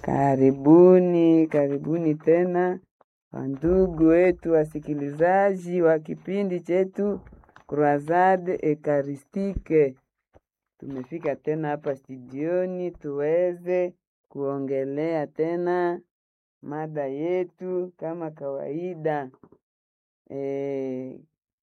Karibuni, karibuni tena wandugu wetu wasikilizaji wa kipindi chetu Croisade Ekaristike. Tumefika tena hapa studioni tuweze kuongelea tena mada yetu kama kawaida. E,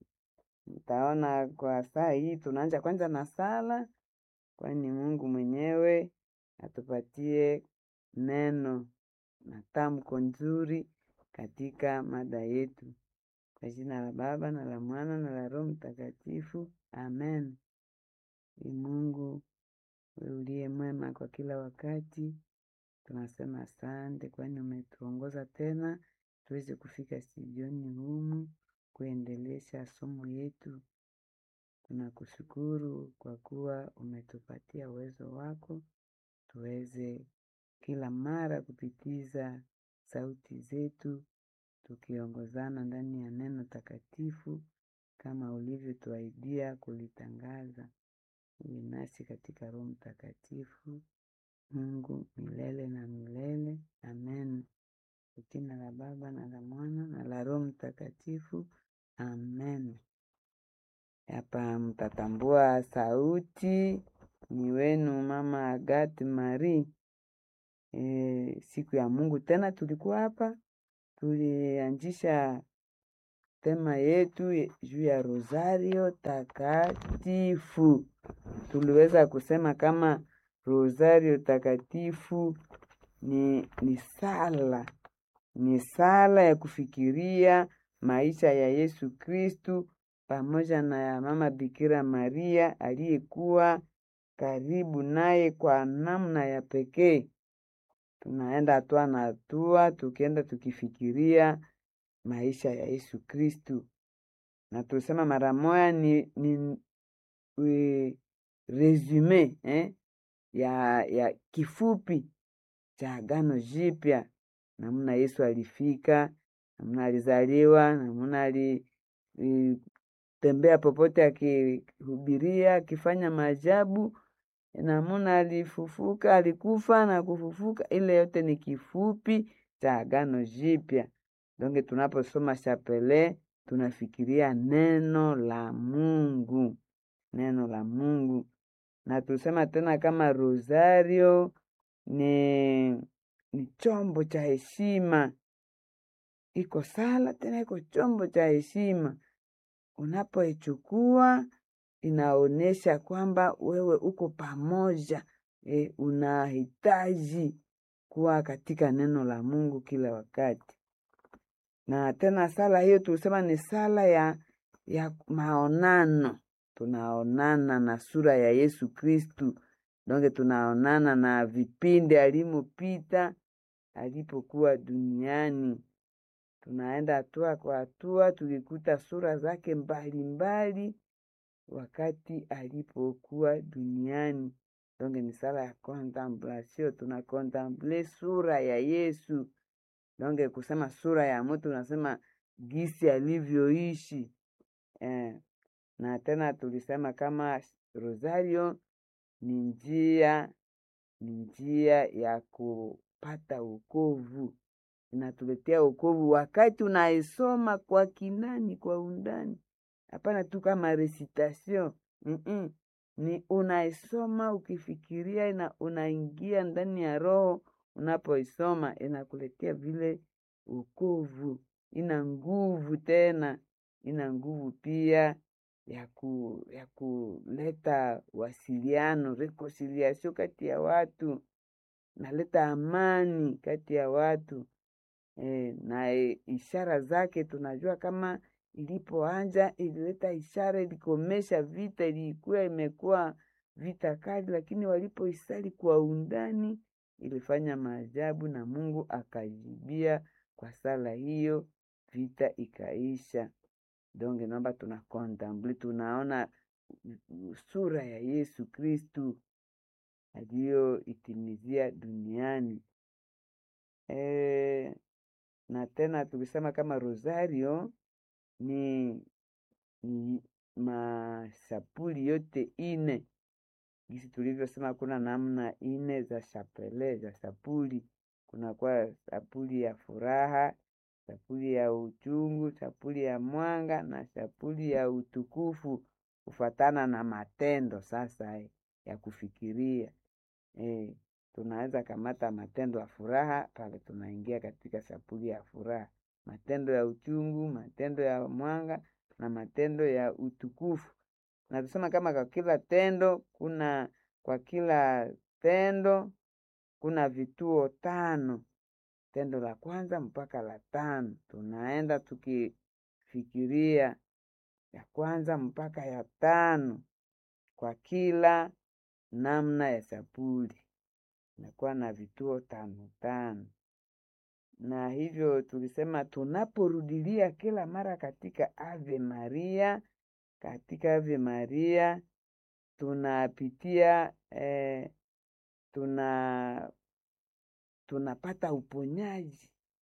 mtaona kwa saa hii tunaanza kwanza na sala, kwani Mungu mwenyewe atupatie neno na tamko nzuri katika mada yetu. Kwa jina la Baba na la Mwana na la Roho Mtakatifu, amen. Ni Mungu wewe uliye mwema kwa kila wakati, tunasema asante, kwani umetuongoza tena tuweze kufika studioni humu kuendelesha somo yetu. Tunakushukuru kwa kuwa umetupatia uwezo wako tuweze kila mara kupitiza sauti zetu tukiongozana ndani ya neno takatifu kama ulivyotuahidia kulitangaza. Uwe nasi katika Roho Mtakatifu, Mungu milele na milele. Amen. Kwa jina la Baba na la Mwana na la Roho Mtakatifu. Amen. Hapa mtatambua sauti ni wenu Mama Agathe Marie. E, siku ya Mungu tena tulikuwa hapa, tulianzisha tema yetu ye- juu ya rosario takatifu. Tuliweza kusema kama rosario takatifu ni, ni sala ni sala ya kufikiria maisha ya Yesu Kristu pamoja na ya Mama Bikira Maria aliyekuwa karibu naye kwa namna ya pekee. Tunaenda hatua na hatua, tukienda tukifikiria maisha ya Yesu Kristu, na tulisema mara moya ni, ni e, resume eh, ya, ya kifupi cha Agano Jipya, namna Yesu alifika, namna alizaliwa, namna alitembea popote akihubiria, akifanya maajabu, namna alifufuka, alikufa na kufufuka. Ile yote ni kifupi cha Agano Jipya. Donge tunaposoma chapele tunafikiria neno la Mungu, neno la Mungu, na tusema tena kama rosario ni ni chombo cha heshima, iko sala tena iko chombo cha heshima. Unapoichukua inaonyesha kwamba wewe uko pamoja e, unahitaji kuwa katika neno la Mungu kila wakati. Na tena sala hiyo tulisema ni sala ya, ya maonano, tunaonana na sura ya Yesu Kristu donge tunaonana na vipindi alimopita alipokuwa duniani. Tunaenda hatua kwa hatua, tukikuta sura zake mbalimbali wakati alipokuwa duniani. Donge ni sala ya contemplation, tuna contemple sura ya Yesu. Donge kusema sura ya mtu unasema gisi alivyoishi eh. Na tena tulisema kama rosario ni njia ni njia ya kupata wokovu, inatuletea wokovu wakati unaisoma kwa kinani, kwa undani. Hapana tu kama recitation mm-mm. Ni unaisoma ukifikiria, na unaingia ndani ya roho. Unapoisoma inakuletea vile wokovu, ina nguvu tena, ina nguvu pia ya ku, ya kuleta wasiliano reconciliation kati ya watu, naleta amani kati ya watu e, na e, ishara zake tunajua kama ilipoanja ilileta ishara, ilikomesha vita, ilikuwa imekuwa vita kali, lakini walipoisali kwa undani ilifanya maajabu, na Mungu akajibia kwa sala hiyo, vita ikaisha. Donge naomba tuna contemplate, tunaona sura ya Yesu Kristu aliyoitimizia duniani e, na tena tulisema kama rosario ni, ni mashapuli yote ine gisi tulivyosema, kuna namna ine za chapele za sapuli kunakuwa sapuli ya furaha, sapuli ya uchungu, sapuli ya mwanga na sapuli ya utukufu kufatana na matendo sasa eh, ya kufikiria eh, tunaweza kamata matendo ya furaha pale tunaingia katika sapuli ya furaha, matendo ya uchungu, matendo ya mwanga na matendo ya utukufu. Na tusema kama kwa kila tendo kuna kwa kila tendo kuna vituo tano, tendo la kwanza mpaka la tano, tunaenda tukifikiria ya kwanza mpaka ya tano kwa kila namna ya sapuli inakuwa na vituo tano tano, na hivyo tulisema tunaporudilia kila mara katika Ave Maria, katika Ave Maria tunapitia eh, tuna tunapata uponyaji